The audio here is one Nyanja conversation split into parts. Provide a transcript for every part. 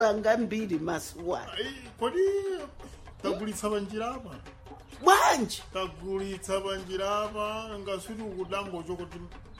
mwapanga mbiri masuwa Ai, kodi tagulitsa panjira apa bwanji tagulitsa panjira apa ngasuti ukudangocho kuti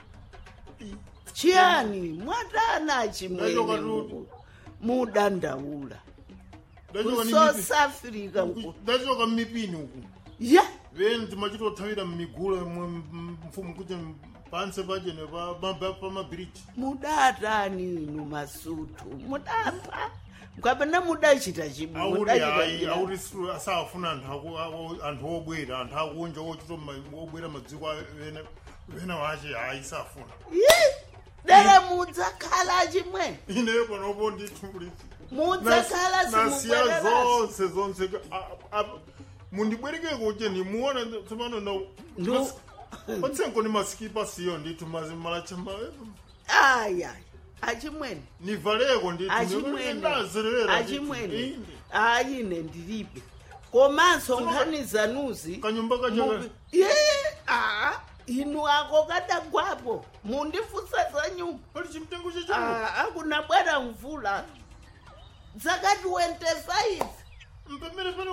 chiyani mwatana Ndachoka chimwene tu- mudandaula ndachoka ni south mipi- africa nku ndachoka mmipini uku ya veni timachitothawira mmigula mwe mfumu kuti panse pachene pamabiriji mudatani inu masutu mudapa mukapena mudachita chibu auri mudachita hayi chira. auri su- asafuna anthu aku- aku- anthu obwera anthu akunja ochita ma- obwera madziko a- vena- vena wache hayi safuna Yi! dere mudzakhala chimwe ineyo panopo nditulisi mudzakhala nasiya simubwererasi zonse zonse a- a- mundibwereke kuti ndimuona tsopano na Ndu- patsenko ni masikipa siyo ndithu mazimalacha aya achimwene nivaleko achimwene nditundazerera achimwene ayine ndilibe komanso nkhani zanuzi kanyumba kacha Mubi- Ye, ah, inu ako kadagwapo mundifusa za nyumba pali chimtengo chacha Ah, akuna bwera mvula dzakati 25 mpemere pale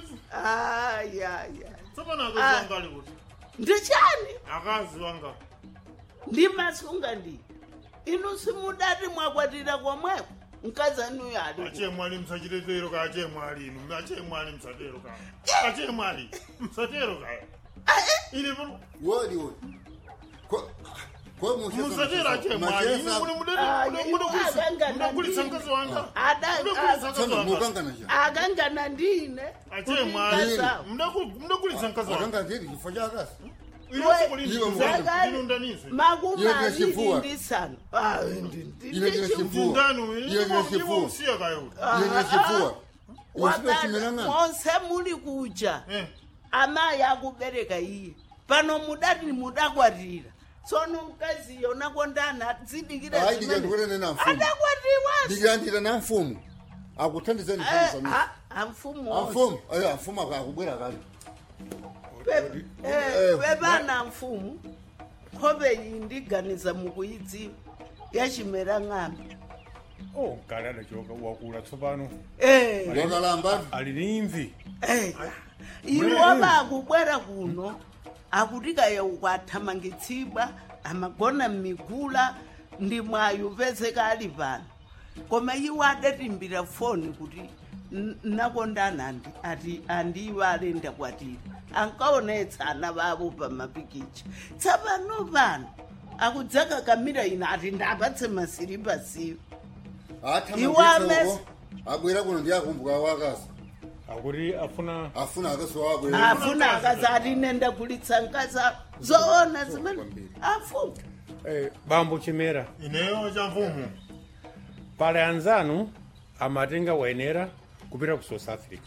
ayaya tsopano Ah. akazi wanga ali kuti ndichani akazi wanga ndimasunga ndi inu simudati mwakwatira komweko mkazanuyo ali ku- achemwali msachitetero ka achemwali inu achemwali msatero ka achemwali msatero ka Ah, eh, ine pano wodi wodi ko ko musatero achemwali inu mune Ah, iwo akangana mudagulitsa ndine. mkazi wanga Ada- mudagulitsa mkazi Tsana wanga mukangana cha akangana ndine achemwali Kulinga mudagulitsa mkazi wanga akanga ndiri chifo chakasi ino Iwe sikulini Zakari- ino ndanise makumi Iye ndiye aviri chifuwa. ndisanu Ah, ndi- ndi- Iye ndiye ndi chifuwa. chifuwa. ndanu Iye ndiye chifuwa. usiya kayo yene chifuwa usipe Wakati chimelangana monse muli kuja eh amayi akubereka iye pano mudati mudakwatira tsono mkazi yona kondana dzidikira hayi ndikandikutene na mfumu adakwatiwa ndikandira na mfumu akuthandizani mfumu amfumu amfumu ayo amfumu akubwera kale Eh, pepana mfumu nkhope iyi ndiganiza mukuyidziwa yachimera ng'ambi oh kale adachoka wakula tsopano Eh. wakalamba ali ni imvi Eh, iwo bakubwera kuno akutikaya ukwathamangitsidwa amagona mmigula ndi mwayo pezeka ali pano koma iwo adatimbira foni kuti "N- nakondana andi ati andiwo alenda kwatira ankaonetsa ana bavo pamapikicha tsapano pano akudzaka kamira ina ati ndapatse masiripa siwo Iwo amesi- athamangitsa abwera kuno ndi akumbuka wakasi akuti afuna afuna akasowa abwera afuna akazati nenda kulitsa nkasa zoona zimene afuna eh, bambo chimera ineyo cha mfumu pale anzanu amatenga wayenera kupita ku south africa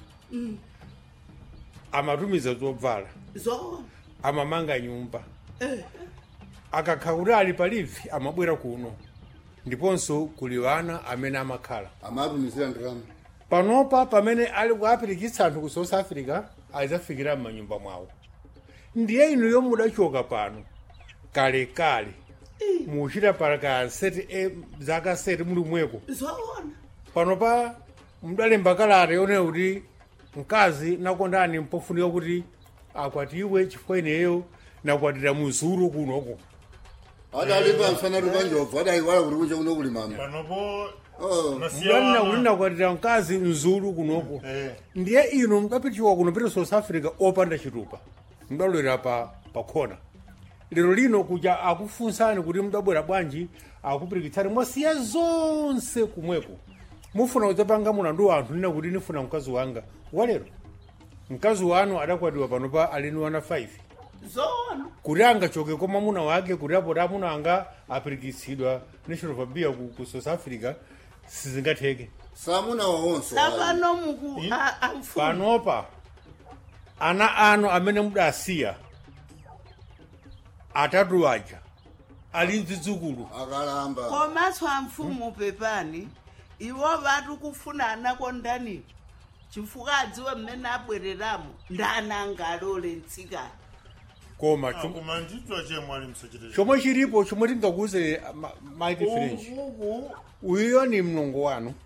amatumiza zobvala zoona amamanga nyumba akakha kuti ali palivi amabwera kuno ndiponso kuli wana amene amakhala amatumizira ndalama panopa pamene ali kuapirikitsa anthu ku south africa adzafikira m'manyumba mwawo ndiye inu yomwe mudachoka pano kalekale muchita palaka seti e, zaka seti muli mweko zoona panopa mudalemba kalata yonena kuti mkazi nakondani mpofunika kuti akwatiwe chifukwa ineyo nakwatira muzulu kunoko adali pamsana tupanjobva adayiwala kuti kunja kuno kuli mama panopo Oh. nasiya mudanena kuti wana nakwatira mkazi mzulu kunoko Eh. ndiye inu mudapitiwa kuno pita south africa opanda chitupa mudalowera pa pakhona lero lino kuja akufunsani kuti mudabwera bwanji akupirikitsani mwasiya zonse kumweko mufuna kudzapanga mulandu wa anthu nina kuti nifuna mkazi wanga walero mkazi wanu adakwatiwa panopa alini wana 5 zoona kuti angachoke kwa mwamuna wake kuti apo amuna anga apirikitsidwa national fabia ku, ku south africa sizingatheke samuna wawonso tsapano muku a- amfumu panopa ana anu amene mudasiya atatu aja ali mzidzukulu akalamba komanso amfumu pepani iwo vati kufuna anakondaniwo chifukwa adziwe mmene abwereramo ndana angalole mtsikana koma chom- koma nditwa chemwali msachite chomwe chilipo chomwe tingakuze mike french uku uyuyo ni mlongo wanu